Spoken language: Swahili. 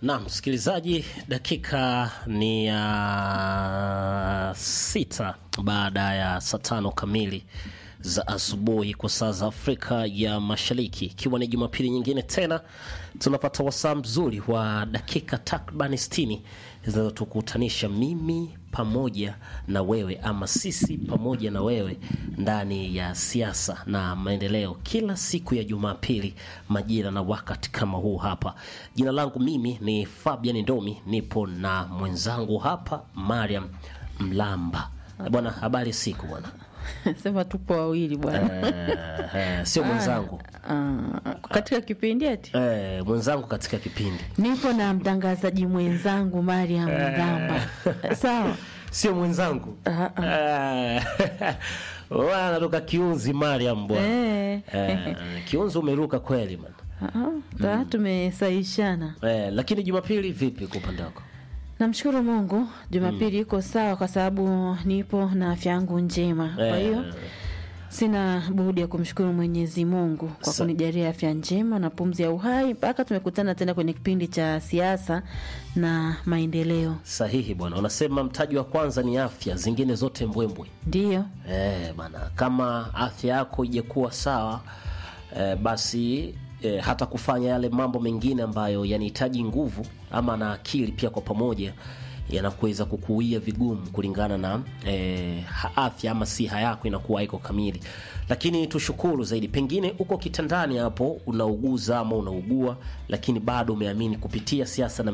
Na msikilizaji, dakika ni ya sita baada ya saa tano kamili za asubuhi kwa saa za Afrika ya Mashariki, ikiwa ni Jumapili nyingine tena tunapata wasaa mzuri wa dakika takribani sitini zinazotukutanisha mimi pamoja na wewe ama sisi pamoja na wewe ndani ya siasa na maendeleo, kila siku ya Jumapili majira na wakati kama huu hapa. Jina langu mimi ni Fabian Ndomi, nipo na mwenzangu hapa Mariam Mlamba. Bwana, habari siku bwana. Sema tupo wawili bwana. Eh, eh, sio mwenzangu Ah, katika kipindi eti eh, mwenzangu katika kipindi nipo na mtangazaji mwenzangu Mariam Mgamba. Sawa. sio mwenzangu Ah, Eh, wewe anatoka kiunzi Mariam bwana Eh. eh, kiunzi umeruka kweli man Ah, tumesaishana. eh, lakini Jumapili vipi kwa upande wako? Namshukuru Mungu, Jumapili iko sawa kwa sababu nipo na afya yangu njema. Kwa Eh, hiyo sina budi ya kumshukuru Mwenyezi Mungu kwa Sa- kunijalia afya njema na pumzi ya uhai mpaka tumekutana tena kwenye kipindi cha siasa na maendeleo. sahihi bwana, unasema mtaji wa kwanza ni afya, zingine zote mbwembwe. Ndiyo. Eh, bana kama afya yako ijakuwa sawa eh, basi eh, hata kufanya yale mambo mengine ambayo yanahitaji nguvu ama na akili pia kwa pamoja yanakuweza kukuia vigumu kulingana na eh, ha- afya ama siha yako inakuwa haiko kamili. Lakini tushukuru zaidi, pengine uko kitandani hapo unauguza ama unaugua, lakini bado umeamini kupitia siasa na